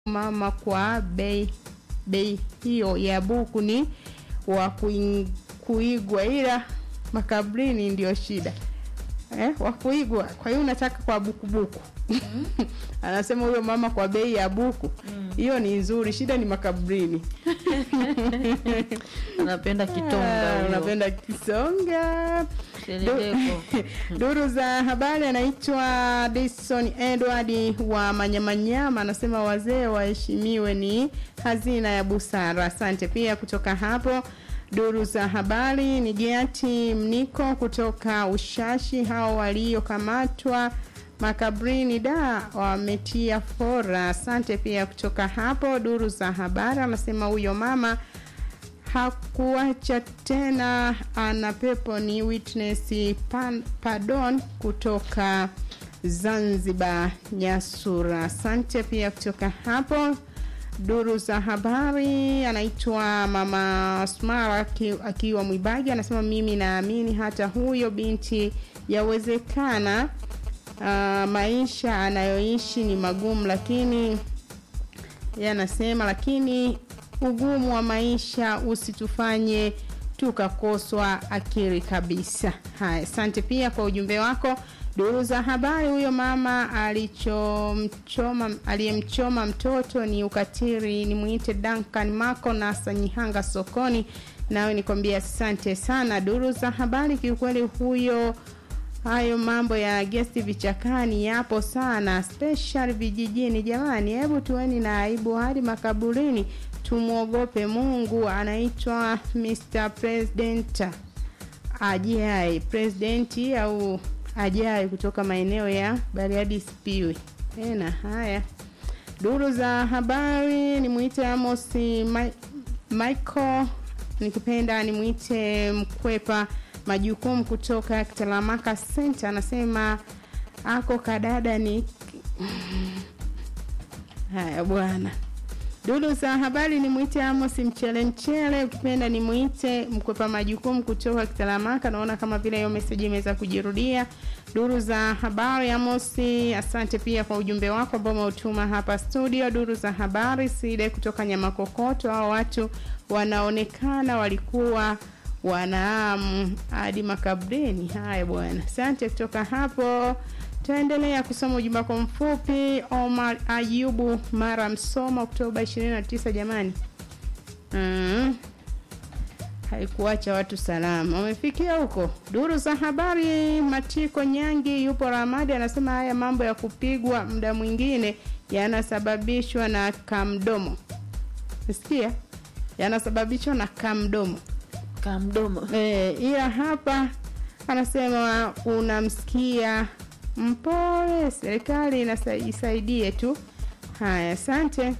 mama kwa bei bei hiyo ya buku ni wa kuing- kuigwa, ila makabrini ndio shida eh, wa kuigwa. Kwa hiyo unataka kwa bukubuku anasema huyo mama kwa bei ya buku hiyo ni nzuri, shida ni makabrini. Anapenda kitonga Ah, huyo. unapenda kisonga Seleleko. Duru za habari anaitwa Dison Edward wa Manyamanyama, anasema wazee waheshimiwe, ni hazina ya busara. Asante pia kutoka hapo. Duru za habari ni Giati Mniko kutoka Ushashi, hao waliokamatwa makabrini da wametia fora. Asante pia kutoka hapo. Duru za habari anasema huyo mama hakuacha tena, ana pepo. Ni witness pan, pardon kutoka Zanzibar, Nyasura. Asante pia kutoka hapo. Duru za habari anaitwa mama Smara aki- akiwa Mwibagi, anasema mimi naamini hata huyo binti yawezekana, uh, maisha anayoishi ni magumu, lakini yeye anasema lakini ugumu wa maisha usitufanye tukakoswa akili kabisa. Haya, asante pia kwa ujumbe wako. Duru za habari, huyo mama alichomchoma aliyemchoma mtoto ni ukatili, ni muite Duncan Mako na Sanyihanga sokoni. Nawe nikwambia asante sana. Duru za habari, kiukweli huyo hayo mambo ya gesti vichakani yapo sana, special vijijini. Jamani, hebu tuweni na aibu hadi makaburini, tumwogope Mungu. Anaitwa Mr President ajai presidenti au ajai kutoka maeneo ya Bariadi Spiwi. Tena haya duru za habari ni mwite Amos Mi- Michael, nikipenda nimwite Mkwepa majukumu kutoka Kitalamaka Center, anasema ako kadada ni haya bwana. Duru za habari ni mwite Amos Mchele Mchele, ukipenda ni mwite Mkwepa majukumu kutoka Kitalamaka. Naona kama vile hiyo message imeweza kujirudia. Duru za habari Amos, asante pia kwa ujumbe wako ambao umeutuma hapa studio. Duru za habari Side kutoka Nyamakokoto, hao watu wanaonekana walikuwa wanaamu hadi makabrini. Haya bwana, asante kutoka hapo. Tuendelea kusoma ujumbe wako mfupi. Omar Ayubu Mara Msoma, Oktoba 29. Jamani, mm. haikuacha watu salama, wamefikia huko. Duru za habari, Matiko Nyangi yupo Ramadi, anasema haya mambo ya kupigwa muda mwingine yanasababishwa na kamdomo. Sikia, yanasababishwa na kamdomo Kamdomo. e, ila hapa anasema unamsikia mpole, serikali inasa- isaidie tu. Haya, asante.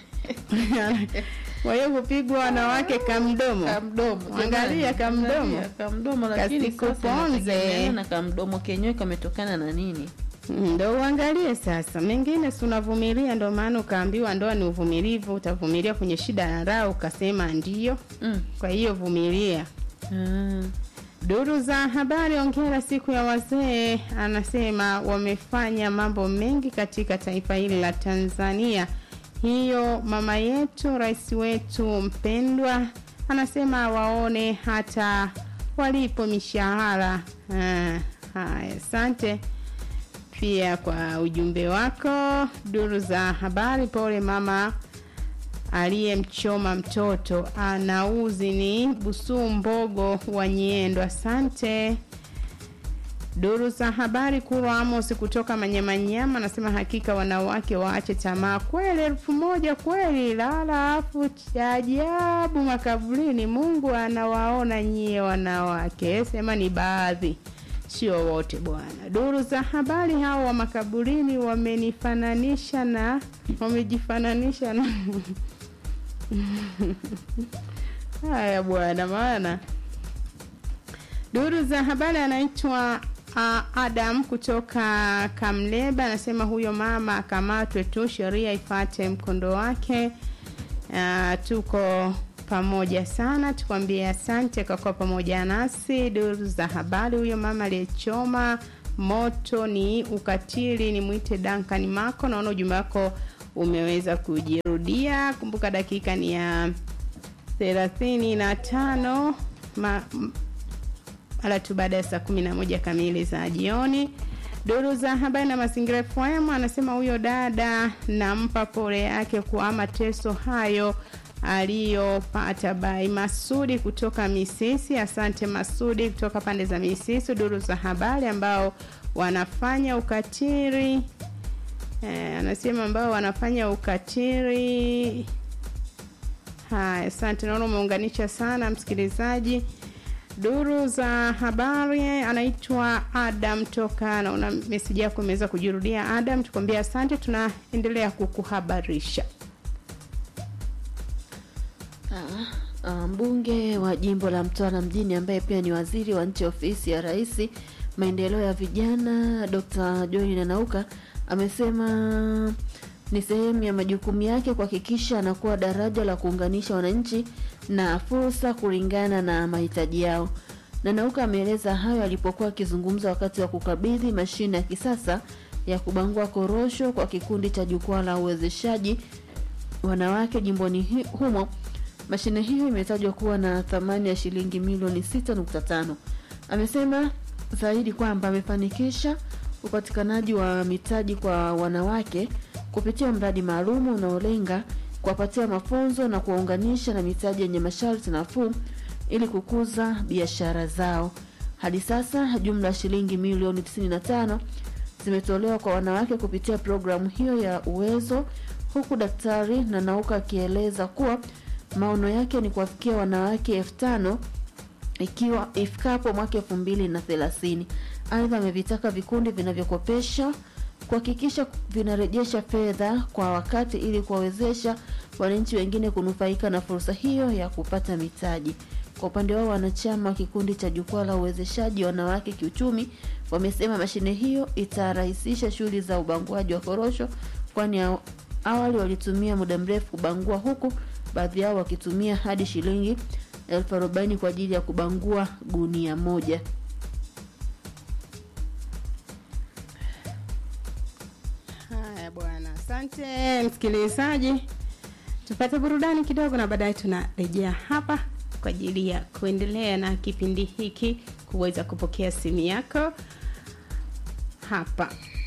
Kwa hiyo kupigwa wanawake kamdomo, Kamdomo. Angalia jamani. kamdomo. Angalia kamdomo lakini sasa Kasikuponze. inategemeana na kamdomo kenyewe kametokana na nini? ndo uangalie sasa. Mengine si unavumilia, ndo maana ukaambiwa ndoa ni uvumilivu. Utavumilia kwenye shida na raha, ukasema ndio. Mm. Kwa hiyo vumilia. Ah. Duru za habari, ongera siku ya wazee. Anasema wamefanya mambo mengi katika taifa hili la Tanzania. Hiyo mama yetu, rais wetu mpendwa, anasema waone hata walipo mishahara. Ah, Haya, asante pia kwa ujumbe wako. Duru za habari, pole mama aliyemchoma mtoto anauzi ni Busuu Mbogo wa Nyiendo. Asante. Duru za habari Kurwa Amos kutoka Manyamanyama anasema hakika wanawake waache tamaa kweli, elfu moja kweli, lala afu cha ajabu makaburini. Mungu anawaona nyie wanawake, sema ni baadhi, sio wote bwana. Duru za habari hao wa makaburini wamenifananisha na wamejifananisha na haya bwana, maana duru za habari anaitwa uh, Adam kutoka Kamleba anasema huyo mama akamatwe tu, sheria ifate mkondo wake. Uh, tuko pamoja sana, tukwambie asante kwa kuwa pamoja nasi. Duru za habari, huyo mama aliyechoma moto ni ukatili, ni mwite Duncan Mako. Naona ujumbe wako umeweza kujirudia. Kumbuka dakika ni ya thelathini na tano ma, mara tu baada ya saa kumi na moja kamili za jioni. Duru za habari na mazingira FM anasema huyo dada nampa pole yake kwa mateso hayo aliyopata. Bai Masudi kutoka Misisi, asante Masudi kutoka pande za Misisi. Duru za habari ambao wanafanya ukatili eh, anasema ambao wanafanya ukatili. Haya, asante, naona umeunganisha sana msikilizaji duru za habari anaitwa Adam toka, naona meseji yako imeweza kujirudia. Adam, tukwambia asante, tunaendelea kukuhabarisha. Ah, mbunge wa jimbo la Mtwara mjini ambaye pia ni waziri wa nchi ofisi ya rais maendeleo ya vijana Dr. Joy Nanauka amesema ni sehemu ya majukumu yake kuhakikisha anakuwa daraja la kuunganisha wananchi na fursa kulingana na mahitaji yao. Nanauka ameeleza hayo alipokuwa akizungumza wakati wa kukabidhi mashine ya kisasa ya kubangua korosho kwa kikundi cha jukwaa la uwezeshaji wanawake jimboni hi- humo. Mashine hiyo imetajwa kuwa na thamani ya shilingi milioni 6.5. Amesema zaidi kwamba amefanikisha upatikanaji wa mitaji kwa wanawake kupitia mradi maalum unaolenga kuwapatia mafunzo na kuwaunganisha na mitaji yenye masharti nafuu ili kukuza biashara zao. Hadi sasa jumla ya shilingi milioni 95 zimetolewa kwa wanawake kupitia programu hiyo ya Uwezo, huku Daktari Nanauka akieleza kuwa maono yake ni kuwafikia wanawake elfu tano ikiwa ifikapo mwaka elfu mbili na thelathini. Aidha, amevitaka vikundi vinavyokopesha kuhakikisha vinarejesha fedha kwa wakati ili kuwawezesha wananchi wengine kunufaika na fursa hiyo ya kupata mitaji. Kwa upande wao, wanachama wa kikundi cha jukwaa la uwezeshaji wanawake kiuchumi wamesema mashine hiyo itarahisisha shughuli za ubanguaji wa korosho, kwani aw- awali walitumia muda mrefu kubangua, huku baadhi yao wakitumia hadi shilingi elfu arobaini kwa ajili ya kubangua gunia moja. Haya bwana, asante msikilizaji. Tupate burudani kidogo, na baadaye tunarejea hapa kwa ajili ya kuendelea na kipindi hiki, kuweza kupokea simu yako hapa.